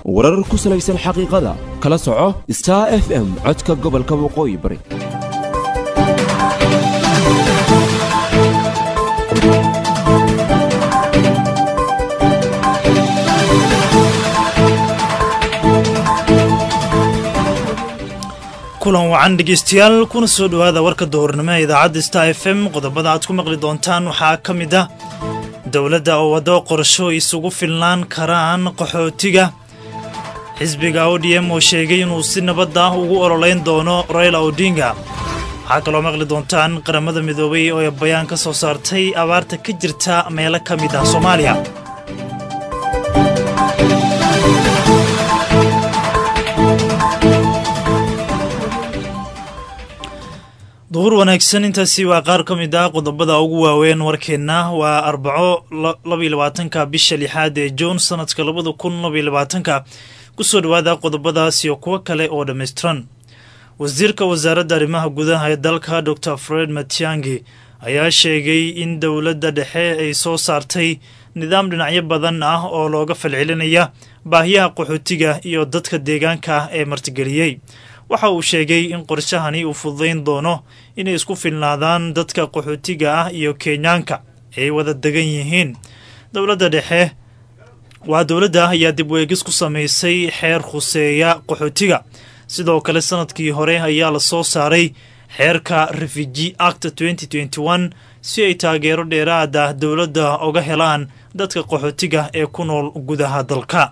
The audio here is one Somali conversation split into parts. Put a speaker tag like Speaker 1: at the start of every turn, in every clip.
Speaker 1: warar ku salaysan xaqiiqada kala soco star f m codka gobolka waqooyi bari
Speaker 2: kulan wacan dhegeystayaal kuna soo dhowaada warka duhurnimo ee idaacadda star f m qodobada aad ku maqli doontaan waxaa ka mid ah dowladda oo waddo qorsho isugu filnaan karaan qaxootiga xisbiga odm oo sheegay inuu si nabad ah ugu ololeyn doono raila odinga waxaa kaloo maqli doontaan qaramada midoobay oo bayaan ka soo saartay abaarta ka jirta meelo ka mid ah soomaaliya duhur wanaagsan intaasi waa qaar ka mid ah qodobada ugu waaweyn warkeenna waa arbaco labaiy labaatanka bisha lixaad ee juun sanadka labada kun labaiy labaatanka kusoo dhowaada qodobadaas iyo kuwo kale oo dhammaystiran wasiirka wasaaradda arrimaha gudaha ee dalka dor fred matiangi ayaa sheegay in dowladda dhexe ay soo saartay nidaam dhinacyo badan ah oo looga falcelinaya baahiyaha qaxootiga iyo dadka deegaanka ee martigeliyey waxa uu sheegay in qorshahani uu fududayn doono inay isku filnaadaan dadka qaxootiga ah iyo kenyaanka ay wada degan yihiin dowladda dhexe waa dowladda ayaa dib weegis ku samaysay xeer khuseeya qaxootiga sidoo kale sanadkii hore ayaa la soo saaray xeerka refugee act si ay taageero dheeraad ah dowladda uga helaan dadka qaxootiga ee ku nool gudaha dalka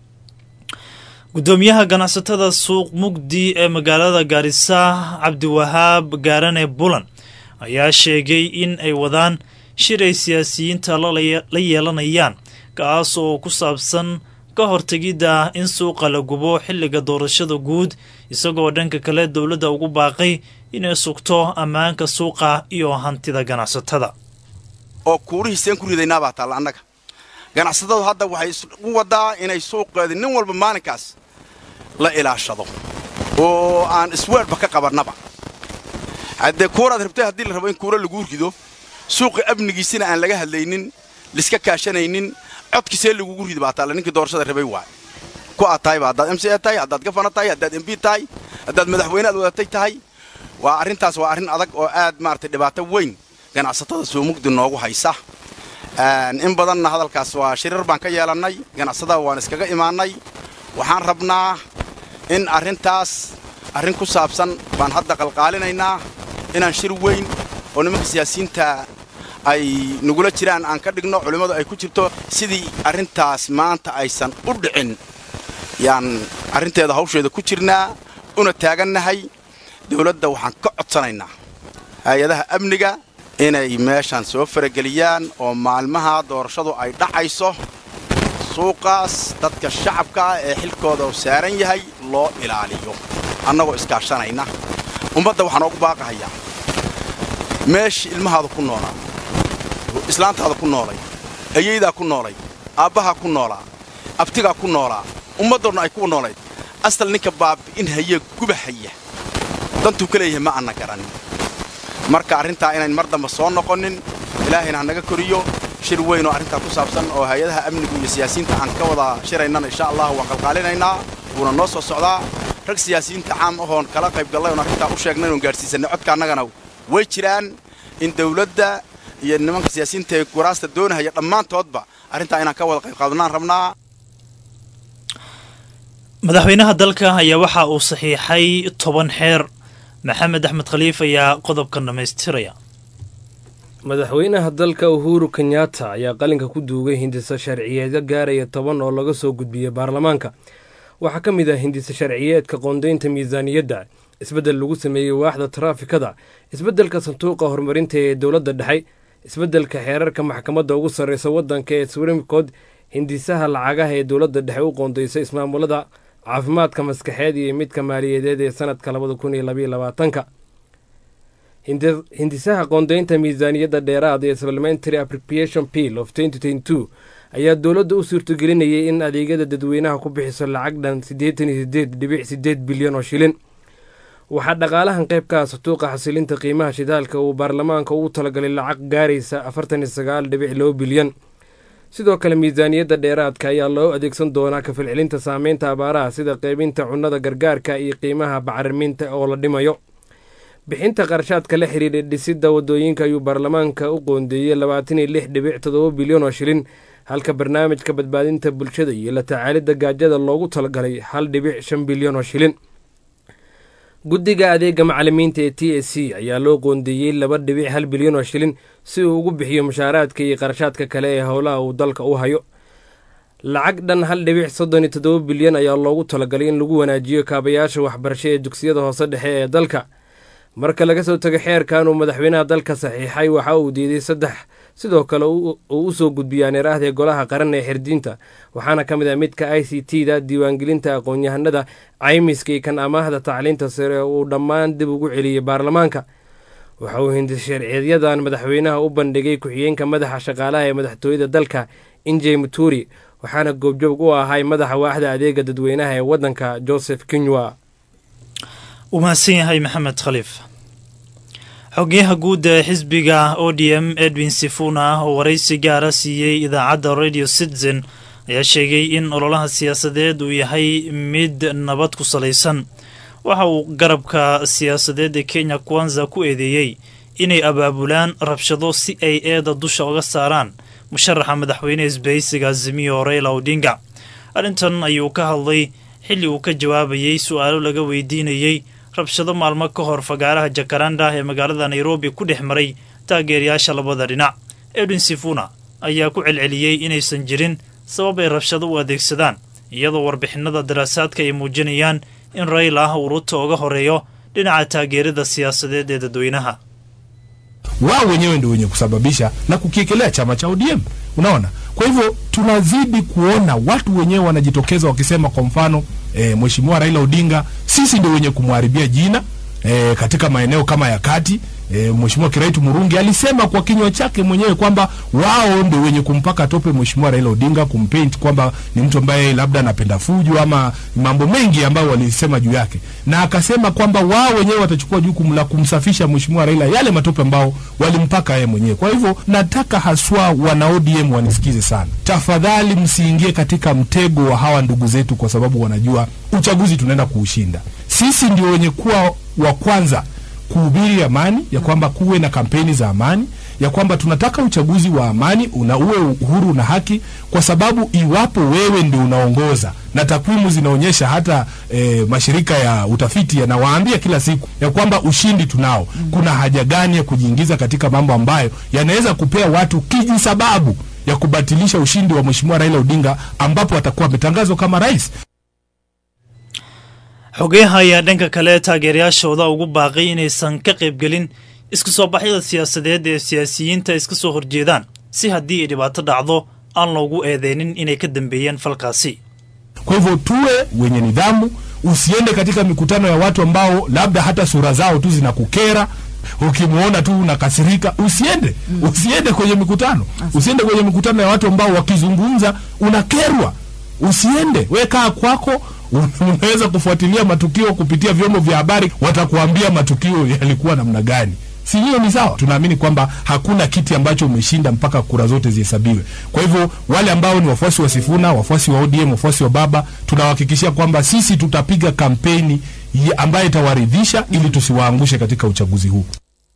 Speaker 2: gudoomiyaha ganacsatada suuq mugdi ee magaalada gaarisa cabdiwahaab gaarane bulan ayaa sheegay in ay wadaan shir ay siyaasiyiinta la yeelanayaan kaas oo ku saabsan ka hortegidda in suuqa la gubo xilliga doorashada guud isagoo dhanka kale dowladda ugu baaqay inay sugto ammaanka suuqa iyo hantida ganacsatada
Speaker 3: oo kuurihiiseen ku ridaynaabaa taalla annaga ganacsatadu hadda waxay u wadaa inay suuqeedi nin walba maalinkaas la ilaashado oo aan isweerba ka qabannaba haddee kuuraad rabtay haddii la rabo in kuura laguu rido suuqa amnigiisina aan laga hadlaynin liska kaashanaynin codkiisee lagugu ridi baa taalla ninkii doorashada rabay waay ku aad tahayba haddaad m c e tahay haddaad gafana tahay haddaad m b tahay haddaad madaxweyne aad wadatay tahay waa arrintaas waa arrin adag oo aad maaragtay dhibaato weyn ganacsatada soo mugdi noogu haysa in badanna hadalkaas waa shirar baan ka yeelannay ganacsatada waan iskaga imaannay waxaan rabnaa in arrintaas arrin ku saabsan baan hadda qalqaalinaynaa inaan shir weyn oo nimanka siyaasiyiinta ay nagula jiraan aan ka dhigno culimmadu ay ku jirto sidii arrintaas maanta aysan u dhicin yaan arrinteeda hawsheeda ku jirnaa una taagannahay dawladda waxaan ka codsanaynaa hay-adaha amniga inay meeshaan soo farageliyaan oo maalmaha doorashadu ay dhacayso suuqaas dadka shacabka ah ee xilkooda u saaran yahay loo ilaaliyo annagoo iskaashanayna ummadda waxaan oogu baaqahayaa meeshii ilmahaada ku noolaa islaantaada ku noolay ayaydaa ku noolay aabbahaa ku noolaa abtigaa ku noolaa ummaddoodna ay ku noolayd asal ninka baabi'in haya gubahaya dantuu ka leeyahay ma anna garanin marka arrintaa inayn mar damba soo noqonin ilaahayna ha naga koriyo shir weyn oo arrintaa ku saabsan oo hay-adaha amnigu iyo siyaasiyiinta aan ka wada shiraynana insha allah waan qalqaalinaynaa wuuna noo soo socdaa rag siyaasiyiinta caam ahoon kala qayb gallay oon arrintaa u sheegnay oon gaadhsiisannay codka annagana way jiraan in dawladda iyo nimanka siyaasiyiinta ee guraasta doonahaya dhammaantoodba arrintaa inaan ka wada qayb qaadanaan rabnaa
Speaker 2: madaxweynaha dalka ayaa waxa uu saxiixay toban xeer maxamed axmed khaliif ayaa qodobkan dhammaystiraya
Speaker 4: madaxweynaha dalka uhuru kenyatta ayaa qalinka ku duugay hindisa sharciyeedyo gaaraya toban oo laga soo gudbiyey baarlamaanka waxaa ka mid ah hindisa sharciyeedka qoondaynta miisaaniyadda isbeddel lagu sameeyey waaxda taraafikada isbeddelka sanduuqa horumarinta ee dowladda dhexe isbeddelka xeerarka maxkamadda ugu sarreysa waddanka ee swrimcod hindisaha lacagaha ee dowladda dhexe u qoondaysay ismaamulada caafimaadka maskaxeed iyo midka maaliyadeed ee sanadka labada kun iyo labaiyo labaatanka hindisaha qoondaynta miisaaniyadda dheeraad ee supplementary appropriation bill of ayaa dowladda u suurtogelinayay in adeegyada dadweynaha ku bixiso lacag dhan siddeetan iyo sideed dhibic sideed bilyan oo shilin waxaa dhaqaalahan qayb ka ah sanduuqa xasilinta qiimaha shidaalka uu baarlamaanka ugu talagalay lacag gaaraysa afartan iyo sagaal dhibic laba bilyan sidoo kale miisaaniyadda dheeraadka ayaa loo adeegsan doonaa kafalcelinta saameynta abaaraha sida qaybinta cunnada gargaarka iyo qiimaha bacriminta oo la dhimayo bixinta qarashaadka la xidhiidha dhisidda waddooyinka ayuu baarlamaanka u qoondeeyey labaatan iyo lix dhibic toddoba bilyan oo shilin halka barnaamijka badbaadinta bulshada iyo la tacaalidda gaajada loogu talagalay hal dhibic shan bilyan oo shilin guddiga adeega macalimiinta ee t s c ayaa loo qoondeeyey laba dhibic hal bilyan oo shilin si uu ugu bixiyo mushaaraadka iyo qarashaadka kale ee howlaha uu dalka u hayo lacag dhan hal dhibic soddon iyo toddoba bilyan ayaa loogu talagalay in lagu wanaajiyo kaabayaasha waxbarasho ee dugsiyada hoose dhexe ee dalka marka laga soo tego xeerkan uu madaxweynaha dalka saxiixay waxa uu diiday saddex sidoo kale uu u soo gudbiyaan eraahda golaha qaran ee xirdiinta waxaana ka mid ah midka i c t da diiwaangelinta aqoon-yahanada caymiska iyo kan amaahda tacliinta sare uu dhammaan dib ugu celiyey baarlamaanka waxa uu hindisharciyadan madaxweynaha u bandhigay ku-xigeenka madaxa shaqaalaha ee madaxtooyada dalka injey muturi waxaana goobjoog u ahay madaxa waaxda adeega dadweynaha ee waddanka joseph kinywa
Speaker 2: uu mahadsan yahay maxamed khaliif xogyaha guud ee xisbiga o d m edwin sifuna oo waraysi gaara siiyey idaacadda radio citizen ayaa sheegay in ololaha siyaasadeed uu yahay mid nabad ku salaysan waxa uu garabka siyaasadeed ee kenya kwanza ku eedeeyey inay abaabulaan rabshado si ay eeda dusha uga saaraan musharaxa madaxweyne isbahaysiga azimiyo reyla odinga arrintan ayuu ka hadlay xilli uu ka jawaabayey su-aalo laga weydiinayey rabshado maalmo ka hor fagaaraha jakaranda ee magaalada nairobi ku dhex maray taageerayaasha labada dhinac edwin sifuna ayaa ku celceliyey inaysan jirin sabab ay rabshado u adeegsadaan iyadoo warbixinada daraasaadka ay muujinayaan in rayla ah uu ruto uga horeeyo dhinaca taageerada siyaasadeed ee dadweynaha
Speaker 5: wao wenyewe ndio wenye kusababisha na kukiekelea chama cha ODM. Unaona, kwa hivyo tunazidi kuona watu wenyewe wanajitokeza wakisema, kwa mfano e, mheshimiwa Raila Odinga, sisi ndio wenye kumharibia jina e, katika maeneo kama ya kati e, mheshimiwa Kiraitu Murungi alisema kwa kinywa chake mwenyewe kwamba wao ndio wenye kumpaka tope mheshimiwa Raila Odinga, kumpaint kwamba ni mtu ambaye labda anapenda fujo ama mambo mengi ambayo walisema juu yake, na akasema kwamba wao wenyewe watachukua jukumu la kumsafisha mheshimiwa Raila yale matope ambao walimpaka yeye mwenyewe. Kwa hivyo nataka haswa wana ODM wanisikize sana, tafadhali msiingie katika mtego wa hawa ndugu zetu, kwa sababu wanajua uchaguzi tunaenda kuushinda. Sisi ndio wenye kuwa wa kwanza kuhubiri amani, ya kwamba kuwe na kampeni za amani, ya kwamba tunataka uchaguzi wa amani una uwe uhuru na haki, kwa sababu iwapo wewe ndio unaongoza na takwimu zinaonyesha hata e, mashirika ya utafiti yanawaambia kila siku ya kwamba ushindi tunao, kuna haja gani ya kujiingiza katika mambo ambayo yanaweza kupea watu kiji sababu ya kubatilisha ushindi wa mheshimiwa Raila Odinga ambapo atakuwa ametangazwa kama rais.
Speaker 2: xogeyaha ayaa dhanka kale taageerayaashooda ugu baaqay inaysan ka qaybgelin isku soo baxyada siyaasadeed ee siyaasiyiinta iska soo horjeedaan si haddii ay dhibaato dhacdo aan loogu eedeynin inay ka dambeeyeen falkaasi
Speaker 5: Kwa hivyo tuwe wenye nidhamu, usiende katika mikutano ya watu ambao labda hata sura zao tu zinakukera ukimwona tu unakasirika, usiende usiende kwenye mikutano, usiende kwenye mikutano ya watu ambao wakizungumza unakerwa, usiende. We kaa kwako, unaweza kufuatilia matukio kupitia vyombo vya habari, watakuambia matukio yalikuwa namna gani. Si hiyo ni sawa? Tunaamini kwamba hakuna kiti ambacho umeshinda mpaka kura zote zihesabiwe. Kwa hivyo wale ambao ni wafuasi wa Sifuna, wafuasi wa ODM, wafuasi wa Baba, tunawahakikishia kwamba sisi tutapiga kampeni ya- ambayo itawaridhisha ili tusiwaangushe katika uchaguzi huu.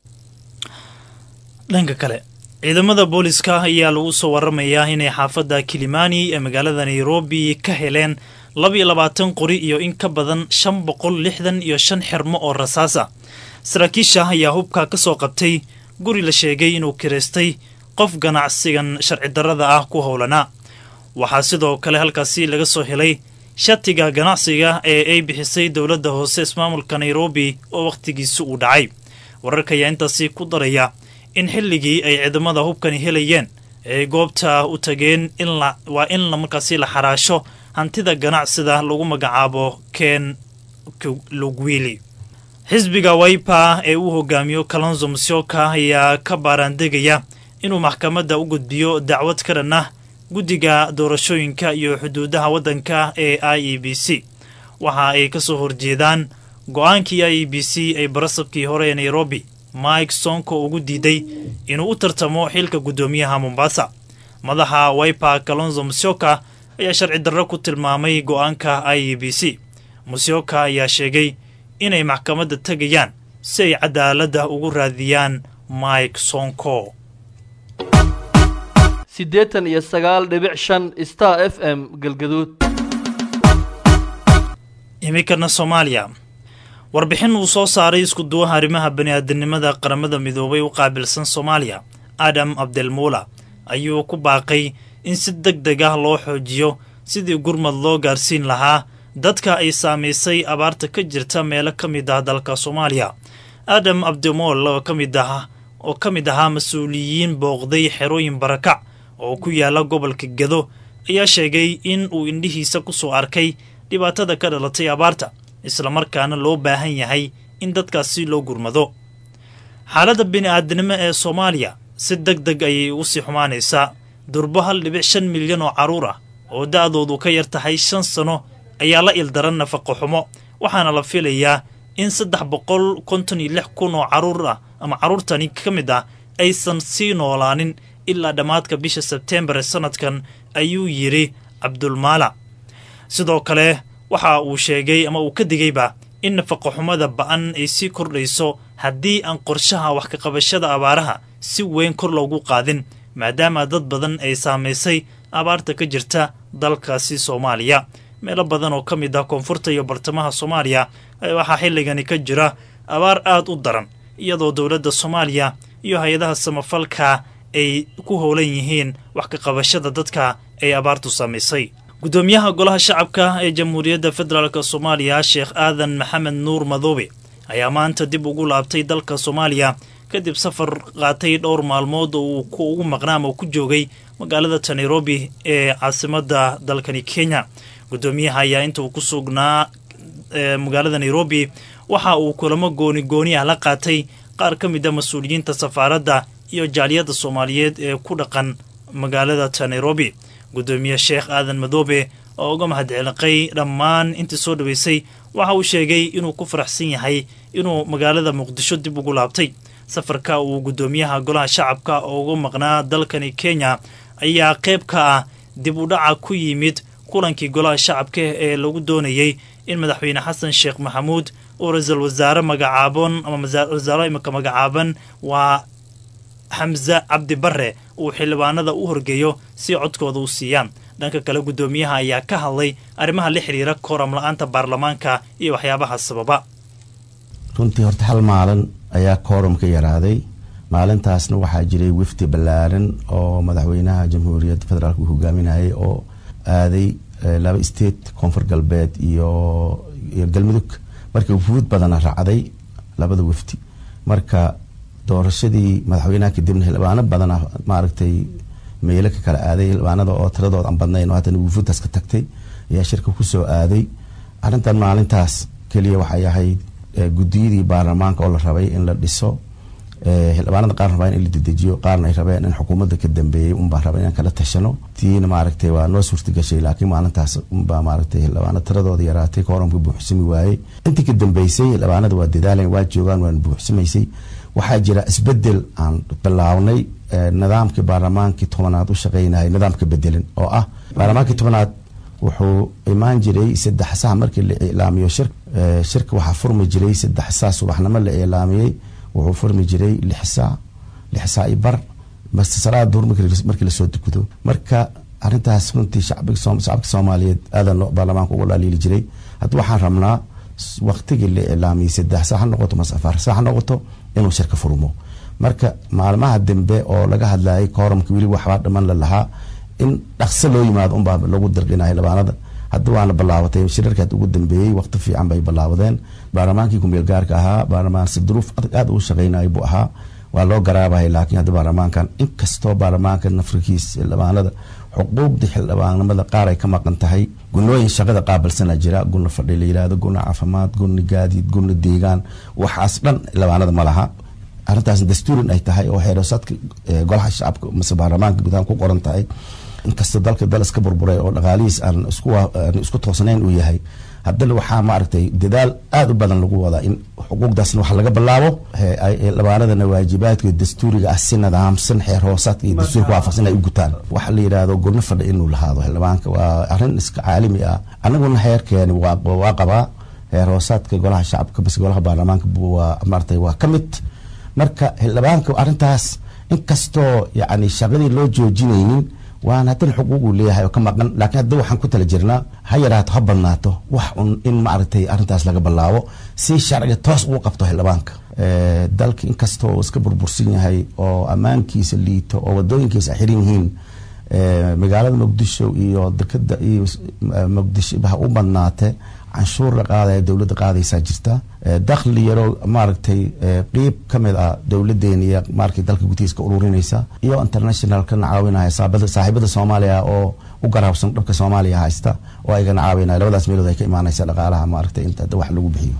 Speaker 2: dhanka kale ciidamada booliska ayaa lagu soo waramayaa inay xaafadda kilimani ee magaalada nairobi ka heleen labaiyo labaatan qori iyo in ka badan shan boqol lixdan iyo shan xirmo oo rasaas ah saraakiisha ayaa hubka ka soo qabtay guri la sheegay inuu kiraystay qof ganacsigan sharci darrada ah ku howlanaa waxaa sidoo kale halkaasi laga soo helay shatiga ganacsiga ee ay bixisay dowladda hoose ismaamulka nairobi oo wakhtigiisi uu dhacay wararka ayaa intaasi ku daraya in xilligii ay ciidamada hubkani helayeen ay goobta u tageen in la waa in la markaasi la xaraasho hantida ganacsida lagu magacaabo ken lugwili xisbiga waipa ee uu hogaamiyo kalonzo musyoka ayaa ka baaraandegaya inuu maxkamadda u gudbiyo dacwad ka dhan ah guddiga doorashooyinka iyo xuduudaha waddanka ee i e b c waxa ay ka soo horjeedaan go-aankii i e b c ay barasabkii hore ee nairobi mike sonko ugu diiday inuu u tartamo xilka guddoomiyaha mombasa madaxa wiper kalonzo musyoka ayaa sharci darro ku tilmaamay go-aanka i e b c musyoka ayaa sheegay inay maxkamadda tegayaan si ay cadaaladda ugu raadiyaan mike sonko
Speaker 6: siddeetan iyo sagaal dhibic shan star f m galgaduud
Speaker 2: iminkana soomaaliya warbixin uu soo saaray iskuduwaha arrimaha bani-aadamnimada qaramada midoobay u qaabilsan soomaaliya adam abdelmuula ayuu ku baaqay in si deg deg ah loo xoojiyo sidii gurmad loo gaarsiin lahaa dadka ay saamaysay abaarta ka jirta meelo ka mid ah dalka soomaaliya adam abdemool oo ka mid ah oo ka mid ahaa mas-uuliyiin booqday xerooyin barakac oo ku yaala gobolka gado ayaa sheegay in uu indhihiisa ku soo arkay dhibaatada ka dhalatay abaarta islamarkaana loo baahan yahay in dadkaasi loo gurmado xaaladda bini-aadanimo ee soomaaliya si deg deg ayay ugu sii xumaanaysaa durbo hal dhibic shan milyan oo carruur ah oo da-doodu ka yar tahay shan sano ayaa la ildaran nafaqo xumo waxaana la filayaa in saddex boqol konton iyo lix kun oo carruur ah ama carruurtani ka mid ah aysan sii noolaanin ilaa dhammaadka bisha sebteembar ee sanadkan ayuu yidhi cabdulmaala sidoo kale waxa uu sheegay ama uu ka digayba in nafaqo xumada ba-an ay sii kordhayso haddii aan qorshaha wax kaqabashada abaaraha si weyn kor loogu qaadin maadaama dad badan ay saamaysay abaarta ka jirta dalkaasi soomaaliya meelo badan oo ka mid ah koonfurta iyo bartamaha soomaaliya waxaa xilligani ka jira abaar aad u daran iyadoo dowladda soomaaliya iyo hay-adaha samafalka ay ku howlan yihiin wax ka qabashada dadka ay abaartu saamaysay guddoomiyaha golaha shacabka ee jamhuuriyadda federaalk soomaaliya sheekh aadan maxamed nuur madoobe ayaa maanta dib ugu laabtay dalka soomaaliya kadib safar qaatay dhowr maalmood oo uu ugu maqnaa ama ku joogay magaalada nairobi ee caasimadda dalkani kenya guddoomiyaha ayaa inta uu ku sugnaa magaalada nairobi waxa uu kulamo gooni gooni ah la qaatay qaar ka mid a mas-uuliyiinta safaaradda iyo jaaliyadda soomaaliyeed ee ku dhaqan magaalada nairobi guddoomiye sheekh aadan madoobe oo uga mahadceliqay dhammaan intii soo dhaweysay waxa uu sheegay inuu ku faraxsan yahay inuu magaalada muqdisho dib ugu laabtay safarka uu guddoomiyaha golaha shacabka oo uga maqnaa dalkani kenya ayaa qayb ka ah dib u dhaca ku yimid kulankii golaha shacabka ee lagu doonayey in madaxweyne xasan sheekh maxamuud oo ra-iisul wasaare magacaaban ama wasaaro imika magacaaban waa xamse cabdi bare uu xildhibaanada u horgeeyo si codkooda u siiyaan dhanka kale guddoomiyaha ayaa ka hadlay arrimaha la xiriira kooram la-aanta baarlamaanka iyo waxyaabaha sababa
Speaker 7: runtii horta hal maalin ayaa kooram ka yaraaday maalintaasna waxaa jiray wifdi ballaaran oo madaxweynaha jamhuuriyadda federaalk uu hogaaminayay oo aaday laba state koonfur galbeed iyo iyo galmudug marka wufuud badana raacday labada wifdi marka doorashadii madaxweynaha kadibna xildhibaano badana maaragtay meelo ka kala aaday xildhibaanada oo tiradooda aan badnayn oo haddana wufuudtaas ka tagtay ayaa shirka kusoo aaday arrintan maalintaas keliya waxay ahayd guddiyadii baarlamaanka oo la rabay in la dhiso xildhibaanada qaar rabaa in la dedejiyo qaarna ay rabeen in xukuumadda ka dambeeyey unbaa raba inaan kala tashano tiina maaragtay waa noo suurtagashay laakiin maalintaas unbaa maaragtay xildhibaano tiradooda yaraatay kooramka buuxsami waayey intii ka dambeysay xildhibaanada waa dadaalayn waa joogaan waana buuxsamaysay waxaa jira isbedel aan bilaabnay nidaamkii baarlamaankii tobanaad u shaqeynayay nidaamka bedelin oo ah baarlamaankii tobanaad wuxuu imaan jiray saddex sac markii la iclaamiyo shir shirka waxaa furmi jiray saddex sac subaxnimo la iclaamiyey wuxuu furmi jiray lix saac lix saac iyo bar mase salaada duhur markii lasoo dukudo marka arrintaas runtii shacabka soomaaliyeed aadan baarlamaanka uga dhaliili jiray hadda waxaan rabnaa waktigii la iclaamiyey saddex saac ha noqoto mase afar saac ha noqoto inuu shirka furmo marka maalmaha dambe oo laga hadlayay kooramka weli waxbaa dhiman la lahaa in dhaqso loo yimaado unbaa lagu dirqinaya xildhibaanada hadda waana bilaabatay shirarkaad ugu dambeeyey waqti fiican bay bilaabadeen baarlamaankii kumeel gaarka ahaa baarlamaan si duruuf adag aad ugu shaqeynaya buu ahaa waa loo garaabaya laakiin hadda baarlamaankan inkastoo baarlamaanka nafrikiis xildhibaanada xuquuqda xildhibaanimada qaar ay ka maqan tahay gunooyin shaqada qaabilsana jira guna fadhi la yidhaahdo guna caafimaad guna gaadiid guna deegaan waxaas dhan xildhibaanada ma laha arrintaas dastuurin ay tahay oo xeerosaadka golaha shacabka mase baarlamaanka gudahaan ku qoran tahay inkastoo dalka dal iska burburay oo dhaqaalihiis aan isku toosnayn uu yahay haddana waxaa maaragtay dadaal aada u badan lagu wadaa in xuquuqdaasna wax laga bilaabo labaanadana waajibaadka dastuuriga ah si nidaamsan xeer hoosaadka iyo dastuurka waafaqsan ay u gutaan waxa la yidhaahdo gurno fadha inuu lahaado xildhibaanka waa arrin iska caalami ah anaguna heerkeeni waa qabaa heer hoosaadka golaha shacabka bas golaha baarlamaanka waa maaragtay waa ka mid marka xildhibaanka arrintaas inkastoo yacni shaqadii loo joojinaynin waana haddana xuquuq uu leeyahay oo ka maqan laakiin hadda waxaan ku tala jirnaa ha yaraato ha badnaato wax un in maaragtay arrintaas laga bilaabo si sharciga toos ugu qabto xildhibaanka dalka inkastoo uu iska burbursan yahay oo ammaankiisa liito oo wadooyinkiisa xiran yihiin magaalada muqdisho iyo dekada iyo muqdisho ha u badnaate canshuur la qaadaya dowladda qaadaysaa jirta dakhli yaroo maaragtay qeyb ka mid ah dowladeena iyo maaragtay dalka gutihiisa ka ururinaysa iyo international kana caawinaya saaxiibada soomaaliya oo u garaabsan dhabka soomaaliya haysta oo aygana caawinaya labadaas meelood ay ka imaanaysa dhaqaalaha maaragtay inta wax lagu bixiyo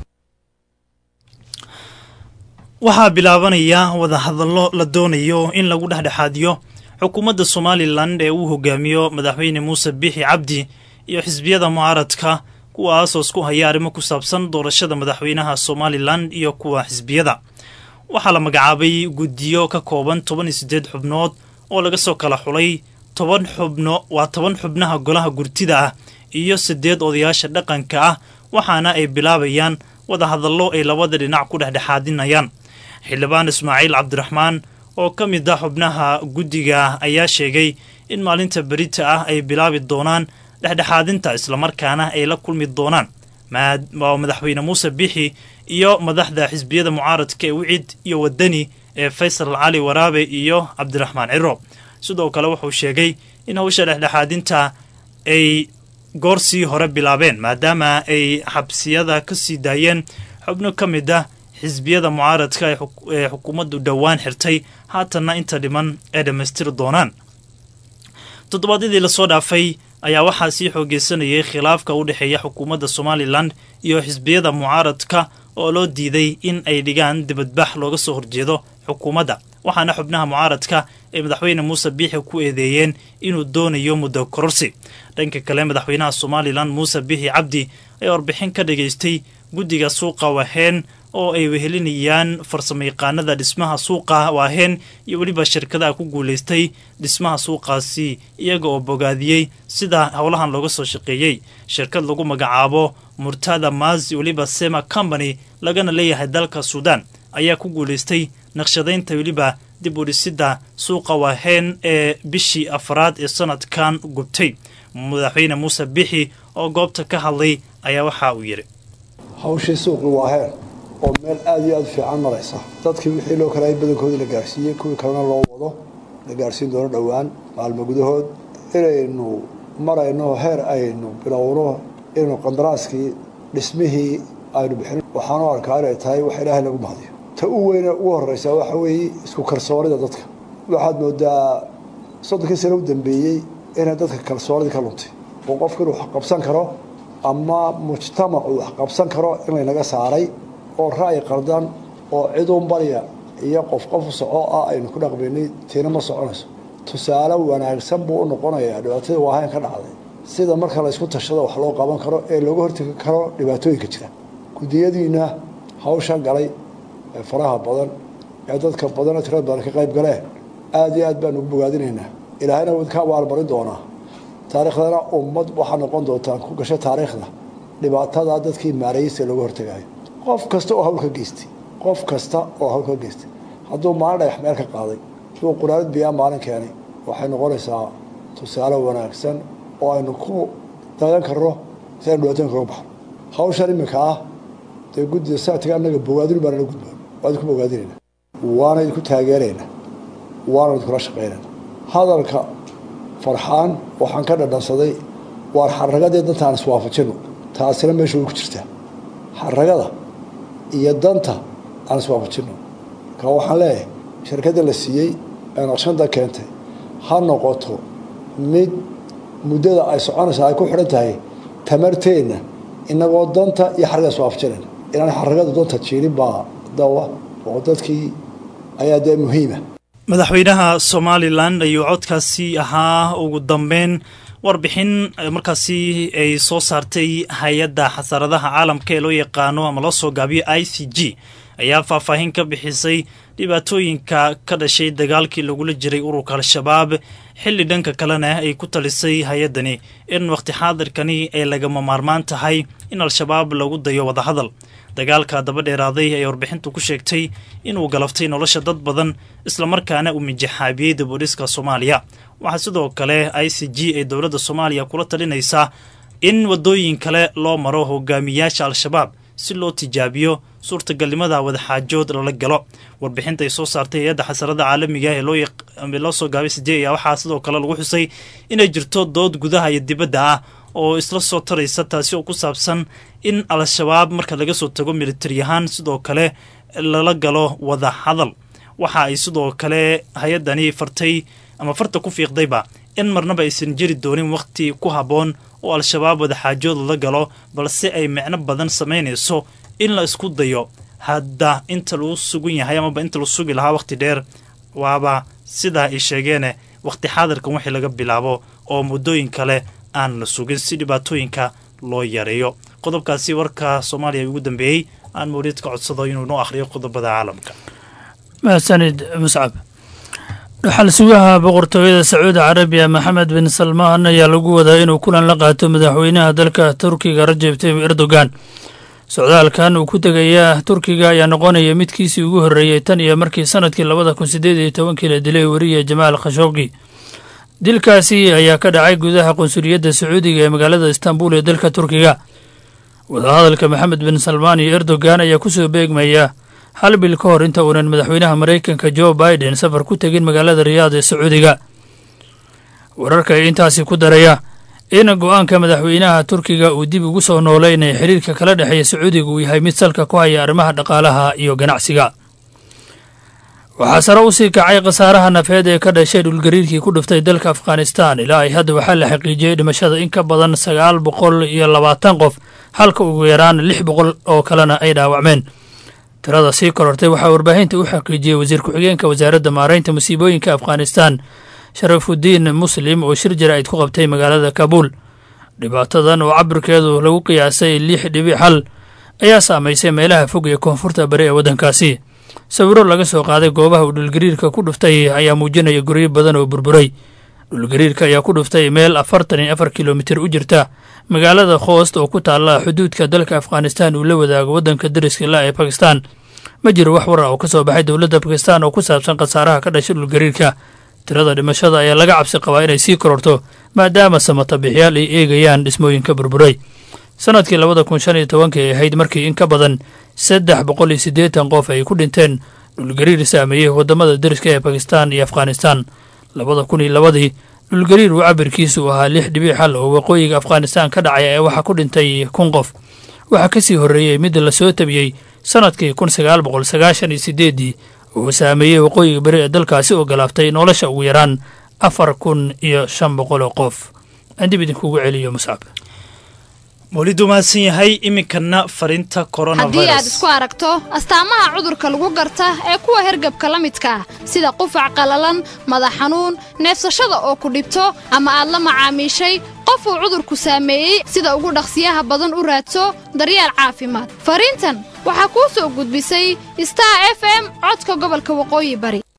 Speaker 2: waxaa bilaabanaya wadahadallo la doonayo in lagu dhexdhexaadiyo xukuumadda somalilan ee uu hogaamiyo madaxweyne muuse biixi cabdi iyo xisbiyada mucaaradka kuwaasoo isku haya arrimo ku saabsan doorashada madaxweynaha somalilan iyo kuwa xisbiyada waxaa la magacaabay guddiyo ka kooban toban iyo siddeed xubnood oo laga soo kala xulay toban xubno waa toban xubnaha golaha gurtida ah iyo siddeed odayaasha dhaqanka ah waxaana ay bilaabayaan wadahadallo ay labada dhinac ku dhexdhexaadinayaan xildhibaan ismaaciil cabdiraxmaan oo ka mid ah xubnaha guddiga ayaa sheegay in maalinta berita ah ay bilaabi doonaan dhexdhexaadinta islamarkaana ay la kulmi doonaan madaxweyne muuse bixi iyo madaxda xisbiyada mucaaradka ee wicid iyo wadani ee faysal cali waraabe iyo cabdiraxmaan ciro sidoo kale wuxuu sheegay in hawsha dhexdhexaadinta ay goorsii hore bilaabeen maadaama ay xabsiyada ka sii daayeen xubno ka mid ah xisbiyada mucaaradka ee xukuumaddu dhowaan xirtay haatanna inta dhiman ay dhammaystiri doonaan toddobaadyadii lasoo dhaafay ayaa waxaa sii xoogeysanayay khilaafka u dhexeeya xukuumadda somalilan iyo xisbiyada mucaaradka oo loo diiday in ay dhigaan dibadbax looga soo horjeedo xukuumadda waxaana xubnaha mucaaradka ay madaxweyne muuse biixi ku eedeeyeen inuu doonayo muddo kororsi dhanka kale madaxweynaha somalilan muuse biixi cabdi ayaa warbixin ka dhagaystay guddiga suuqa waheen oo ay wehelinayaan farsamayaqaanada dhismaha suuqa waaheen iyo weliba shirkadaha ku guulaystay dhismaha suuqaasi iyaga oo bogaadiyey sida howlahan looga soo shaqeeyey shirkad lagu magacaabo murtada maasi weliba sema company lagana leeyahay dalka suudaan ayaa ku guulaystay naqshadaynta weliba dib u dhisidda suuqa waaheen ee bishii afraad ee sanadkan gubtay madaxweyne muuse bixi oo goobta ka hadlay ayaa waxa uu yidhi
Speaker 8: hawshii suuqi waaheen oo meel aada iyo aada u fiican maraysa dadkii wixii loo kalaayay badankoodii la gaarsiiyey kuwii kalena loo wado la gaarsiin doono dhowaan maalmo gudahood inaynu marayno heer aynu bilowno inaynu qandaraaskii dhismihii aynu bixin waxaanu arkaa inay tahay wax ilaahay lagu mahdiyo ta u weyne ugu horreysa waxa weeye isku kalsoonida dadka waxaad moodaa soddonkii sano u dambeeyey inay dadka kalsoonidii ka luntay oo qofku inuu wax qabsan karo ama mujtamacu wax qabsan karo in laynaga saaray oo ra'yi qardan oo ciduun barya iyo qof qof soco ah aynu ku dhaqmaynay tiina ma soconayso tusaale wanaagsan buu u noqonayaa dhibaatadii waahayn ka dhacday sida marka la ysku tashado wax loo qaban karo ee looga hortegi karo dhibaatooyinka jira guddiyadiina hawsha galay ee faraha badan ee dadka badanoo tirada badan ka qayb galeen aada iyo aad baan ugu bogaadinaynaa ilaahayna wad ka abaalmarin doonaa taariikhdana ummad waxaa noqon doontaan ku gashay taariikhda dhibaatada dadkii maareeyeysa looga hortegayo qof kasta oo hawl ka geystay qof kasta oo hawl ka geystay hadduu maalin dhagax meel ka qaaday suu quraanad biyaa maalin keenay waxay noqonaysaa tusaale wanaagsan oo aynu ku dayan karno si aynu dhibaatooyinka uga baxno hawshan iminka ah dee guddida saatiga annaga bogaadin baanala gudboon waa idinku bogaadinayna waana idinku taageerayna waana idinkula shaqaynayna hadalka farxaan waxaan ka dhadhansaday waan xaragadii dantaan iswaafajino taasina meesha way ku jirtaa xaragada iyo danta aan iswaafajino ka waxaan leeyahay shirkadda la siiyey ee naqshada keentay ha noqoto mid muddada ay soconaysa ay ku xidhan tahay tamarteenna inagoo danta iyo xaragada iswaafajinayna inaan xaragada danta jiirin baa dawa oo dadkii ayaa dee muhiima
Speaker 2: madaxweynaha somalilan ayuu codkaasi ahaa ugu dambeyn warbixin markaasi ay soo saartay hay-adda xasaradaha caalamka ee loo yaqaano ama loo soo gaabiyo i c g ayaa faahfaahin ka bixisay dhibaatooyinka ka dhashay dagaalkii lagula jiray ururka al-shabaab xilli dhanka kalena ay ku talisay hay-addani in wakhti xaadirkani ay lagama maarmaan tahay in al-shabaab lagu dayo wadahadal dagaalka daba dheeraaday ay warbixintu ku sheegtay inuu galaftay nolosha dad badan islamarkaana uu mijaxaabiyey dibudhiska soomaaliya waxaa sidoo kale i c g ay dowladda soomaaliya kula talinaysaa in waddooyin kale loo maro hogaamiyaasha al-shabaab si loo tijaabiyo suurtagalnimada wadaxaajood lala galo warbixinta ay soo saartay hay-adda xasarada caalamiga ee loo soo gaabay sijey ayaa waxaa sidoo kale lagu xusay inay jirto dood gudaha iyo dibadda ah oo isla soo taraysa taasi oo ku saabsan in al-shabaab marka laga soo tago militari ahaan sidoo kale lala galo wada hadal waxa ay sidoo kale hay-addani fartay ama farta ku fiiqdayba in marnaba aysan jiri doonin wakhti ku habboon oo al-shabaab wadaxaajood lala galo balse ay micno badan samaynayso in la isku dayo hadda inta lagu sugan yahay amaba inta la sugi lahaa wakhti dheer waaba sidaa ay sheegeene wakhti xaadirkan wixii laga bilaabo oo muddooyin kale aan la sugin si dhibaatooyinka loo yareeyo qodobkaasi warka soomaaliya ugu dambeeyey aan mawlid ka codsado inuu noo akhriyo qodobada caalamka
Speaker 9: mahadsanid muscab dhaxal sugaha boqortooyada sacuudi carabiya maxamed bin salmaan ayaa lagu wadaa inuu kulan la qaato madaxweynaha dalka turkiga rajeb tayyib erdogan socdaalkan uu ku tegaya turkiga ayaa noqonaya midkiisii ugu horreeyey tan iyo markii sanadkii labada kun sideed iyo tobankii la dilay weriye jamaal khashoggi dilkaasi ayaa ka dhacay gudaha qunsuliyadda sacuudiga ee magaalada istanbul ee dalka turkiga wadahadalka maxamed bin salmaan iyo erdogan ayaa kusoo beegmaya hal bil ka hor inta uunan madaxweynaha maraykanka jo biden safar ku tegin magaalada riyaad ee sacuudiga wararka ay intaasi ku daraya in go-aanka madaxweynaha turkiga uu dib ugu soo nooleynaya xiriirka kala dhexeeya sacuudiga uu yahay mid salka ku haya arrimaha dhaqaalaha iyo ganacsiga waxaa sare u sii kacay khasaaraha nafeed ee ka dhashay dhulgariirkii ku dhuftay dalka afghanistan ilaa ay hadda waxaa la xaqiijiyey dhimashada in ka badan sagaal boqol iyo labaatan qof halka ugu yaraan lix boqol oo kalena ay dhaawacmeen tirada sii korortay waxaa warbaahinta u xaqiijiyey wasiir ku-xigeenka wasaaradda maaraynta musiibooyinka afghanistan sharafudiin muslim oo shir jaraa'id ku qabtay magaalada kabuul dhibaatadan oo cabirkeedu lagu qiyaasay lix dhibic hal ayaa saamaysay meelaha fog ee koonfurta bari ee waddankaasi sawiro laga soo qaaday goobaha uu dhulgariirka ku dhuftay ayaa muujinaya guryo badan oo burburay dhulgariirka ayaa ku dhuftay meel afartan iyo afar kilomitir u jirta magaalada khoost oo ku taalla xuduudka dalka afghanistan uu la wadaago waddanka dariska la ee bakistan ma jiro wax war ah oo ka soo baxay dowladda bakistan oo ku saabsan khasaaraha ka dhashay dhulgariirka tirada dhimashada ayaa laga cabsi qabaa inay sii kororto maadaama samatabiixyaal ay eegayaan dhismooyinka burburay sanadkii labada kun shan iyo tobankii ay ahayd markii in ka badan saddex boqol iyo siddeetan qof ay ku dhinteen dhulgariir saameeyey waddamada dariska ee bakistan iyo afghanistan labada kun iyo labadii dhulgariir uu cabirkiisu ahaa lix dhibic xal oo waqooyiga afghanistan ka dhacay ee waxaa ku dhintay kun qof waxaa ka sii horreeyey mid la soo tabiyey sanadkii kun sagaal boqol sagaashan iyo sideeddii uu saameeyey waqooyiga beri ee dalkaasi oo galaaftay nolosha ugu yaraan afar kun iyo shan boqol oo qof aan dib idinkugu celiyo muscab
Speaker 2: mawlidu mahadsan yahay iminkana fariinta
Speaker 10: haddii aad
Speaker 2: coronavirus
Speaker 10: isku aragto astaamaha cudurka lagu garta ee kuwa hergabka la midka ah sida qufac qallalan madax xanuun neefsashada oo ku dhibto ama aad la macaamiishay qof uu cudurku saameeyey sida ugu dhaqsiyaha badan u raadso daryeel caafimaad fariintan waxaa kuu soo gudbisay star f m codka gobolka waqooyi bari